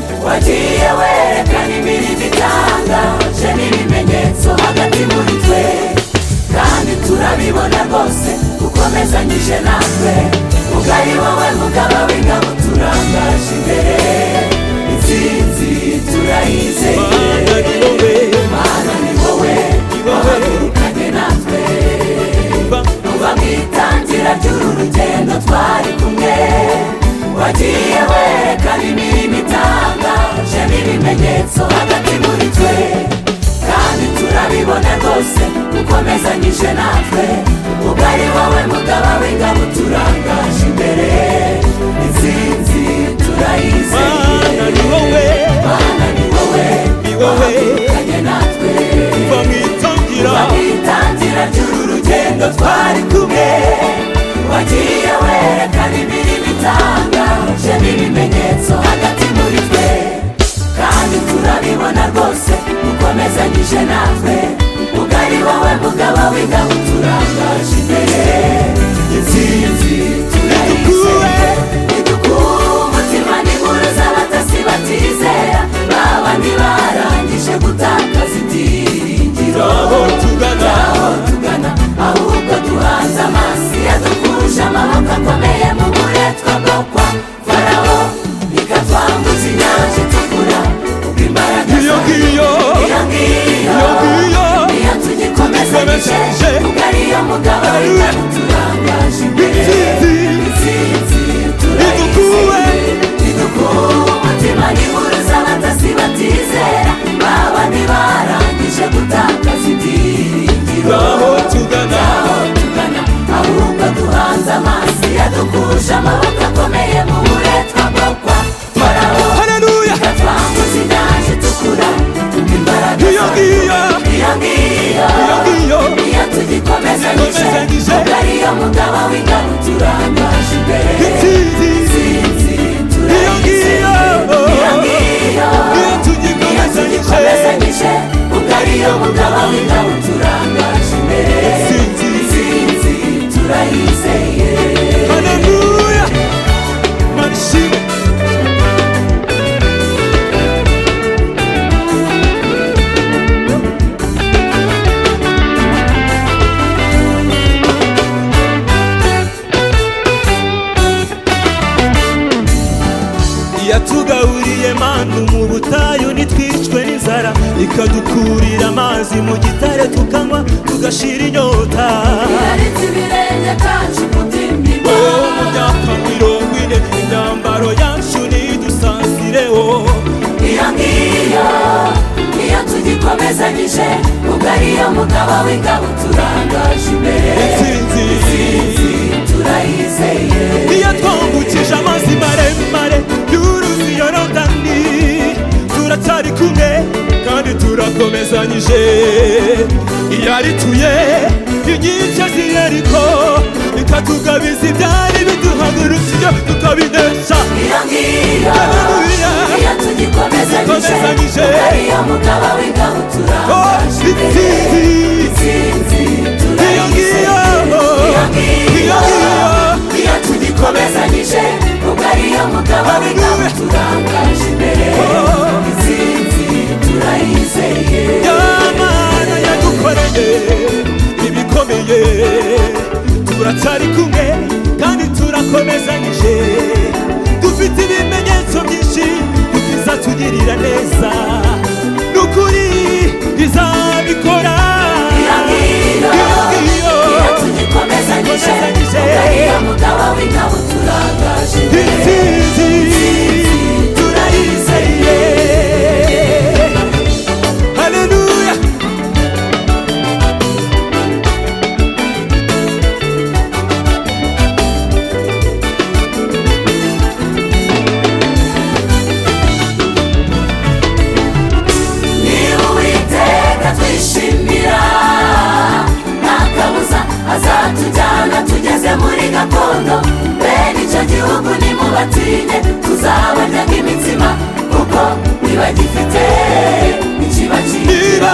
ugiye werekana imirimo itangaje n'ibimenyetso hagati muri twe kandi turabibona rwose ukomezanyije natwe ubwo ari wowe mugaba w'ingabo turangaje imbere intsinzi turayizeye Mana ni wowe, mana ni wowe wahagurukanye natwe kuva mu itangira ry'uru rugendo twari kumwe wagiye werekana imirimo itangaje n'ibimenyetso hagati muri twe kandi turabibona rwose ukomezanyije natwe ubwo ari wowe mugaba w'ingabo turangaje imbere intsinzi turayizeye Mana ni wowe, mana ni wowe ni wowe, wahagurukanye natwe kuva mu itangira, Wagitangira ry'uru rugendo twari kumwe wagiye werekana imirimo itangaje n'ibimenyetso hagati muri twe kandi turabibona rwose ukomezanyije natwe ubwo ari wowe mugaba w'ingabo turangaje imbere intsinzi turayizeye idukuwe umutima n'inkuru z'abatasi batizera babandi barangije gutakaza ibyiringiro aho tugana, aho tugana ahubwo duhanze amaso yadukuruje amaboko akomeye mu buretwa bwo kwa farawo ikatwambuza inyanja itukura ubwo imbaraga iyo zayo ngiyo, iyo ngiyo iyo ngiyo, niyo tugikomezanyije tugikomezanyije, ubwo ariyo mugabo w'ingabo turangaje imbere intsinzi, intsinzi idukuwe, idukuwe umutima n'inkuru z'abatasi batizera baba ntibarangije gutakaza ibyiringiro aho tugana, aho tugana ahubwo duhanze amaso yadukuje amaboko akomeye mu buretwa bwo kwa farawo haleluya, ikatwambuza inyanja itukura imbaraga iyo ngiyo, iyo ngiyo iyo ngiyo, iyo tugikomezanyije Tugikomezanyije. ubwo ariyo mugabo w'ingabo turangaje imbere intsinzi, intsinzi iyo turayizeye ngiyo, iyo ngiyo iyo tugikomezanyije, tugikomezanyije ubwo ariyo mugabo w'ingabo turangaje imbere intsinzi, intsinzi turayizeye haleluya, mana ishimwe, yatugaburiye manu mu butayu ntitwicwe n'inzara ikadukurira amazi mu gitare tukanywa tugashira inyota yaretse ibirenge byacu wo kudimbirwa mu myaka mirongo ine imyambaro yacu ntidusanzireho iyo ngiyo iyo tugikomezanyije ubwo ariyo mugabo w'ingabo turangaje imbere intsinzi intsinzi turayizeye iyo twambukije amazi maremare y'uruzi yorodani turacyari kumwe kandi turakomezanyije iyo arituye inkike z'iyeriko ikatugabiza ibyari biduhagurukije tukabinesha iyo ngiyo haleluya iyo tugikomezanyije Tugikomezanyije. ubwo ariyo mugabo w'ingabo oh turangaje imbere intsinzi intsinzi iyo turayizeye ngiyo iyo iyo ngiyo ngiyo iyo tugikomezanyije ubwo ariyo mugabo w'ingabo Haleluya. turangaje imbere intsinzi turayizeye Yamana yadukoreye ibikomeye turacyari kumwe kandi turakomezanyije dufite ibimenyetso byinshi bizatugirira neza n'ukuri bizabikora Iyo ngiyo, iyo iyo tugikomezanyije ubwo ariyo mugabo w'ingabo turangaje ngiyo imbere intsinzi turayizeye haleluya niba uwiteka twishimira nta kabuza azatujyana tugeze muri gakondo bene icyo gihugu nimubatinye tuzabarya nk'imitsima kuko ntibagifite ikibakigira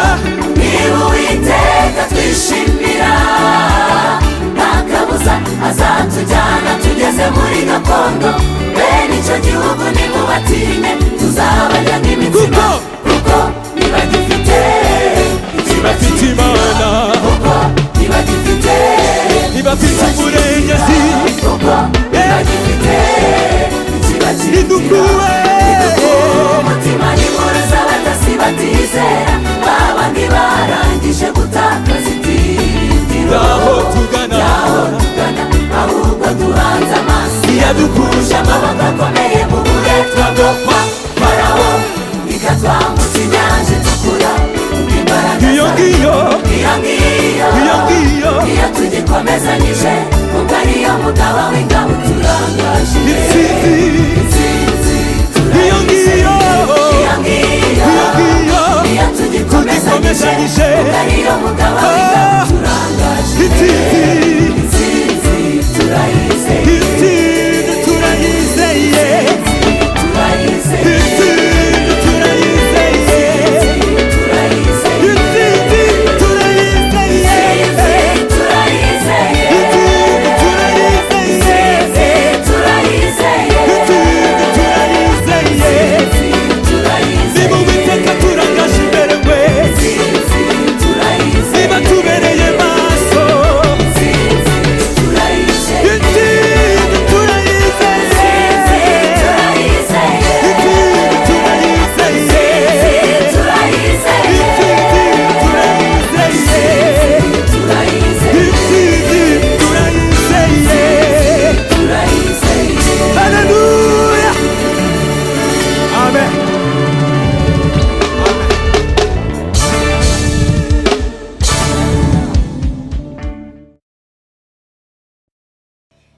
niba niba uwiteka twishimira nta kabuza azatujyana tugeze muri gakondo bene icyo gihugu nimubatinye tuzabarya tuzabarya nk'imitsima Kuko- kuko ntibagifite ikiba bafite imana kuko ntibagifite ntibafite uburenganzi kuko ntibagifite ikiba idukuwe umutima n'imuruza batasi batizera baba ntibarangije gutakaza ibyiringiro aho tugana aho tugana ahubwo duhanze amaso iyadukura